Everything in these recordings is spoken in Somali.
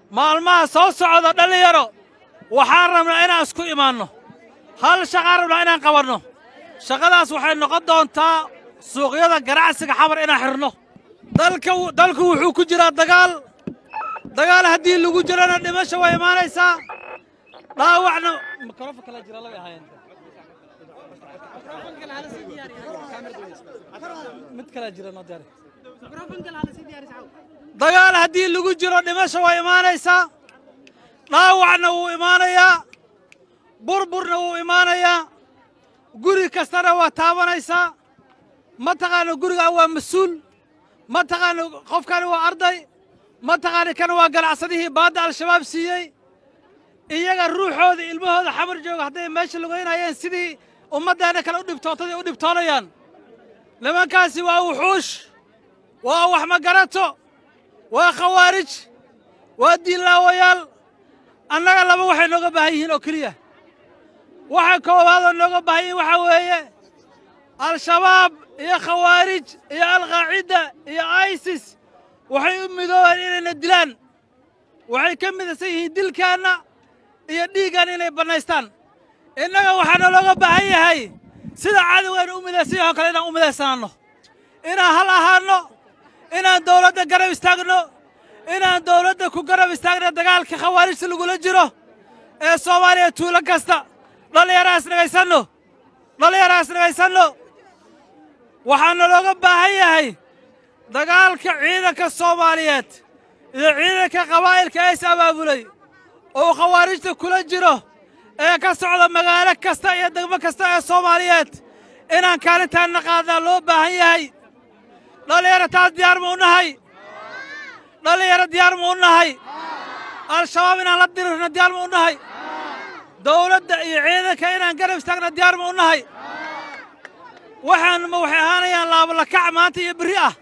maalmaha soo socda dhallinyaro waxaan rabnaa inaan isku imaanno hal shaqaan rabnaa inaan qabanno shaqadaas waxay noqon doontaa suuqyada ganacsiga xabar inaan xidhno dalka dalku wuxuu ku jiraa dagaal dagaal haddii lagu jirana dhimasho way imaanaysaa dhaawacna mikrofon kala jira labay ahaayeen mid kala jira noo diyaari dagaal haddii lagu jiro dhimasho way imaanaysaa dhaawacna wuu imaanayaa burburna wuu imaanayaa guri kastana waa taabanaysaa ma taqaana gurigaan waa mas-uul ma taqaana qofkani waa arday ma taqaana kan waa ganacsadihii baadda al-shabaab siiyey iyaga ruuxooda ilmahooda xamar jooga hadday meesha lugaynayeen sidii ummaddeena kale u dhibtootadii u dhibtoonayaan nimankaasi waa wuxuush waa wax magarato waa khawaarij waa diinlaawayaal annaga laba waxay nooga baahan yihiin oo keliya waxa koowaadoo nooga baahan yihiin waxaa weeye al-shabaab iyo khawaarij iyo alqaacidda iyo isis waxay u midoobeen inayna dilaan waxay ka midaysan yihiin dilkaanna iyo dhiiggaanna inay bannaystaan innaga waxaana looga baahan yahay sida cadowgeenu u midaysan yahay oo kale inaan u midaysanaanno inaan hal ahaanno inaan dawladda garab istaagno inaan dawladda ku garab istaagno dagaalka khawaarijta lagula jiro ee soomaaliya tuulo kasta dhallinyaraas dhegaysanno dhallinyaraas dhegaysanno waxaana looga baahan yahay dagaalka ciidanka soomaaliyeed iyo ciidanka qabaa'ilka ee is abaabulay oo khawaarijta kula jiro ee ka socda magaalo kasta iyo degmo kasta ee soomaaliyeed inaan kaalintaanna qaadnaa loo baahan yahay dhallinyaro taas diyaar ma u nahay dhallinyaro diyaar ma u nahay al-shabaab inaan la dirirno diyaar ma u nahay dawladda iyo ciidanka inaan garab istaagna diyaar ma u nahay waxaan ma waxay ahaanayaan laablakac maanta iyo berri ah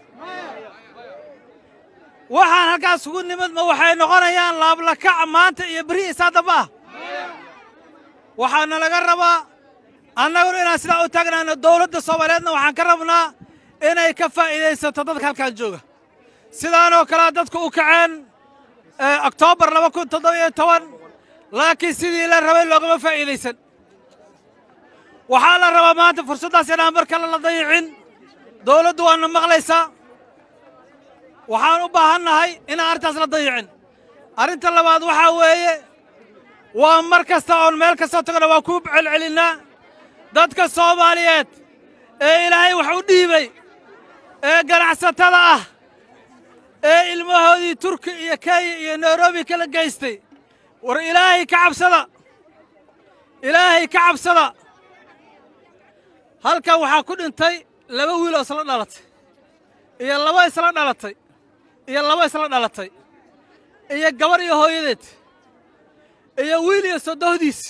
waxaan halkaas ugu nimid ma waxay noqonayaan laablakac maanta iyo berri isaa damba ah waxaana laga rabaa annaguna inaan sidaa u taagnaano dawladda soomaaliyeedna waxaan ka rabnaa inay ka faa'iidaysato dadka halkan jooga sidaanoo kalea dadku u kaceen oktoobar laba kun toddobiyo toban laakiin sidii la rabay loogama faa'iidaysan waxaa la rabaa maanta fursaddaas inaan mar kale la dayicin dawladdu waana maqlaysaa waxaan u baahan nahay inaan arrintaas la dayicin arrinta labaad waxaa weeye waa mar kasta oon meel kastoo tagna waa ku celcelinnaa dadka soomaaliyeed ee ilaahay wax u dhiibay ee ganacsatada ah ee ilmahoodii turki iyo kenya iyo nairobi kala geystay war ilaahay ka cabsada ilaahay ka cabsada halkan waxaa ku dhintay laba wiil oo isla dhalatay iyo laba isla dhalatay iyo laba isla dhalatay iyo gabar iyo hooyadeed iyo wiil iyo sodohdiis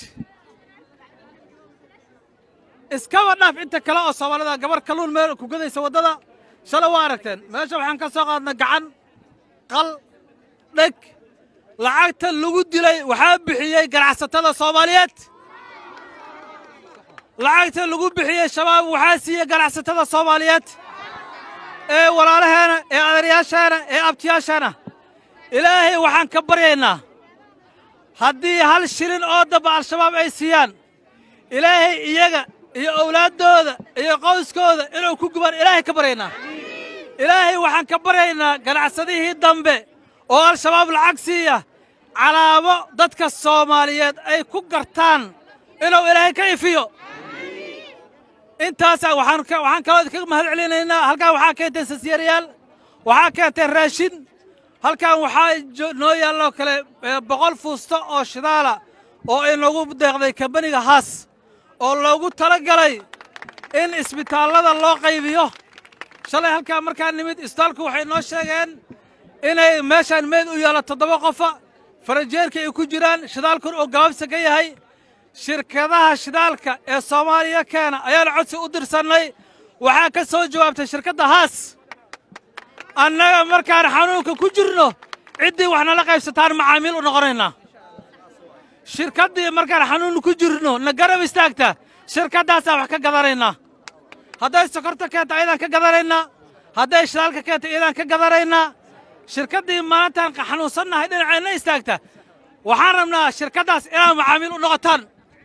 iskaba dhaaf inta kale oo soomaalida gabar kalluun meel ku gadaysa waddada shalay waa aragteen meesha waxaan ka soo qaadna gacan qal dheg lacagta lagu dilay waxaa bixiyey ganacsatada soomaaliyeed lacagta lagu bixiyey shabaab waxaa siiyey ganacsatada soomaaliyeed ee walaalaheena ee adeeryaasheena ee abtiyaasheena ilaahay waxaan ka baryaynaa haddii hal shilin oo damba al-shabaab ay siiyaan ilaahay iyaga iyo owlaaddooda iyo qoyskooda inuu ku gubaan ilaahay ka baryaynaa ilaahay waxaan ka baryaynaa ganacsadihii dambe oo al-shabaab lacag siiya calaamo dadka soomaaliyeed ay ku gartaan inuu ilaahay ka ifiyo intaasaa waxaan waxaan kaloo idinkaga mahad celinaynaa halkan waxaa keenteen sasyaerayaal waxaa keenteen raashin halkan waxaa noo yaalloo kale boqol fuusto oo shidaala oo inoogu deeqday kambaniga haas oo loogu tala galay in isbitaallada loo qaybiyo shalay halkaa markaa nimid isbitaalku waxay noo sheegeen inay meeshaan meed u yaallo toddoba qofa farajeerka ay ku jiraan shidaalkun oo gabaabsa ka yahay shirkadaha shidaalka ee soomaaliya keena ayaana codsi u dirsannay waxaa ka soo jawaabtay shirkadda haas annaga markaan xanuunka ku jirno ciddii wax nala qaybsataan macaamiil u noqonaynaa shirkaddii markaan xanuun ku jirno na garab istaagta shirkaddaasaan wax ka gadanaynaa hadday sokorta keenta ayadaan ka gadanaynaa hadday shidaalka keenta iyadaan ka gadanaynaa shirkaddii maalintaan xanuunsannahay dhinaceenna istaagta waxaan rabnaa shirkaddaas inaad macaamiil u noqotaan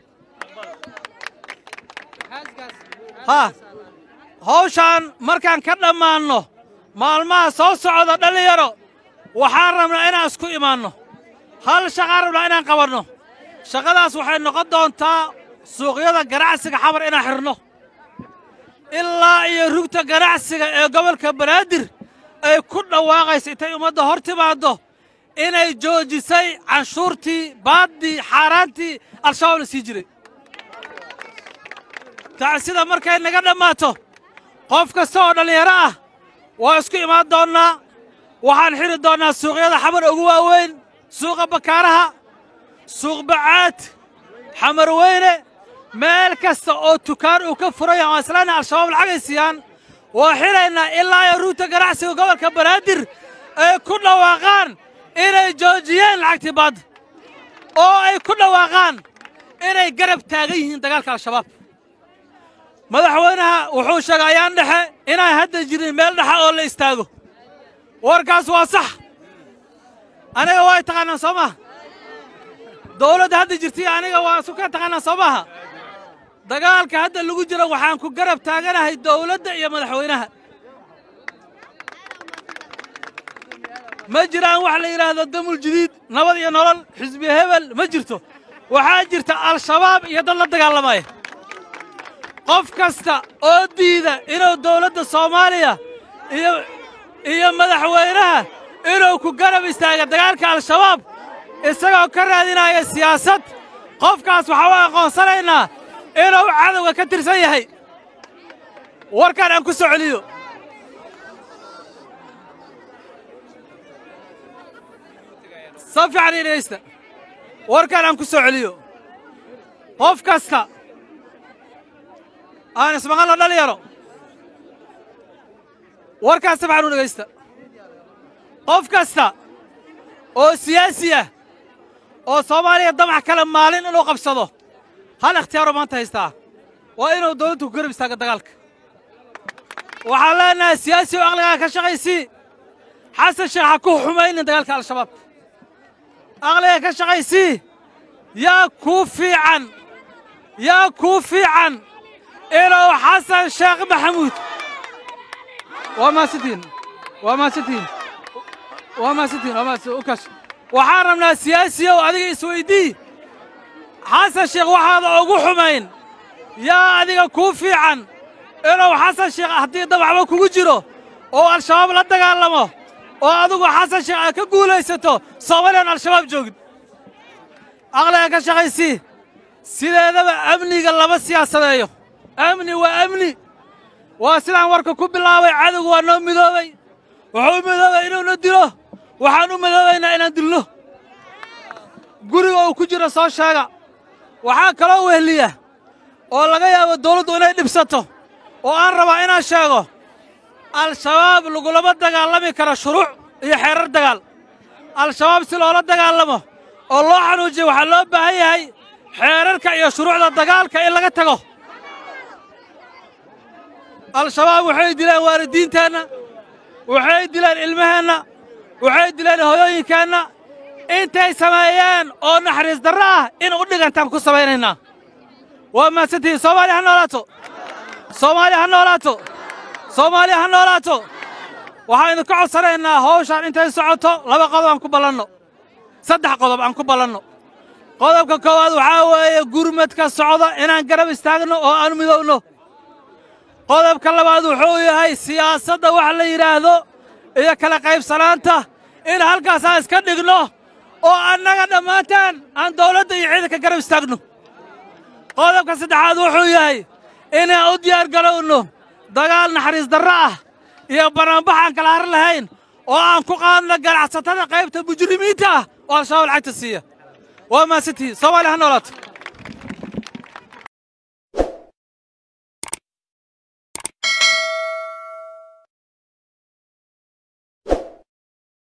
ha hawshaan markaan ka dhammaanno maalmaha soo socda dhallinyaro waxaan rabnaa inaan isku imaanno hal shaqaan rabnaa inaan qabanno shaqadaas waxay noqon doontaa suuqyada ganacsiga xabar inaan xidhno ilaa iyo rugta ganacsiga ee gobolka banaadir ay ku dhawaaqaysa intay ummadda hor timaaddo inay joojisay canshuurtii baaddii xaaraantii al-shabaab la sii jiray tacsida markay naga dhammaato qof kasta oo dhallinyaro ah waa isku imaan doonnaa waxaan xidhi doonnaa suuqyada xamar ugu waaweyn suuqa bakaaraha suuq bacaad xamar weyne meel kasta oo tukaan uu ka furaya oo islaana al-shabaab lacagay siiyaan waa xidhaynaa ilaa iyo rugta ganacsiga gobolka banaadir ay ku dhawaaqaan inay joojiyeen lacagtii baadda oo ay ku dhawaaqaan inay garab taagan yihiin dagaalka al-shabaab madaxweynaha wuxuu sheegay ayaan dhexe inaan hadda jirin meel dhexa oo la istaago warkaas waa sax aniga way taqaanaan soo maha dawladda hadda jirtay aniga waa isu ka taqaanaan soo maaha dagaalka hadda lagu jiro waxaan ku garab taaganahay dawladda iyo madaxweynaha ma jiraan wax la yidhaahdo damul jadiid nabad iyo nolol xisbi hebel ma jirto waxaa jirta al-shabaab iyo dad la dagaalamaya qof kasta oo diida inuu dawladda soomaaliya iyo iyo madaxweynaha inuu ku garab istaaga dagaalka al-shabaab isagoo ka raadinaya siyaasad qofkaas waxaa u aqoonsanaynaa inuu cadowga ka tirsan yahay warkaan aan ku soo celiyo sa fiican ii dhegaysta warkaan aan ku soo celiyo qof kasta aan ismaqalno dhalinyaro warkaan si fiican u dhegaysta qof kasta oo siyaasi ah oo soomaaliya damac kale maalin inuu qabsado hal ikhtiyaaro maanta haystaa waa inuu dawladdu ku garab istaaga dagaalka waxaan leenahay siyaasi oo aqligaa ka shaqaysii xasan sheekh ha ku xumaynin dagaalka al-shabaab aqliga ka shaqaysii yaa kuu fiican yaa kuu fiican inuu xasan sheekh maxamuud waa maasantiin waa maasantiin waa maasantiin waa maasantiin ukash waxaan rabnaa siyaasiyow adiga isweydii xasan sheekh waxaada ugu xumayn yaa adiga kuu fiican inuu xasan sheekh haddii dabacba kugu jiro oo al-shabaab la dagaalamo oo adigu xasan sheekh aad ka guulaysato soomaaliyaan al-shabaab joogin aqliga ka shaqaysii sideedaba amniga lama siyaasadeeyo amni waa amni waa sidaan warka ku bilaabay cadowgu waa noo midoobay wuxuu u midoobay inuuna dilo waxaan u midoobaynaa inaan dilno guriga uu ku jiro soo sheega waxaa kaloo wehliya oo laga yaabo dawladdu inay dhibsato oo aan rabaa inaan sheego al-shabaab lagulama dagaalami karo shuruuc iyo xeerar dagaal al-shabaab si loola dagaalamo oo loo xanuujiyo waxaa loo baahan yahay xeerarka iyo shuruucda dagaalka in laga tago al-shabaab waxay dileen waalidiinteenna waxay dileen ilmaheenna waxay dileen hoyooyinkeenna intay sameeyeen oo naxariis darro ah in u dhigantaan ku samaynaynaa waa mahadsantihiin soomaaliya ha noolaato soomaaliya ha noolaato soomaaliya ha noolaato waxaan idinka codsanaynaa hawshaan intay socoto laba qodob aan ku ballanno saddex qodob aan ku ballanno qodobka koowaad waxaa weeye gurmadka socda inaan garab istaagno oo aan midowno qodobka labaad wuxuu yahay siyaasadda wax la yidhaahdo iyo kala qaybsanaanta in halkaasaan iska dhigno oo annaga dhammaantaan aan dawladda iyo ciidanka garab istaagno qodobka saddexaad wuxuu yahay inaan u diyaar garowno dagaal naxariis darro ah iyo banaanbax aan kala har lahayn oo aan ku qaadno ganacsatada qaybta mujrimiinta ah oo al-shabaab lacagta siiya waa mahadsantihiin soomaaliya ha noolaato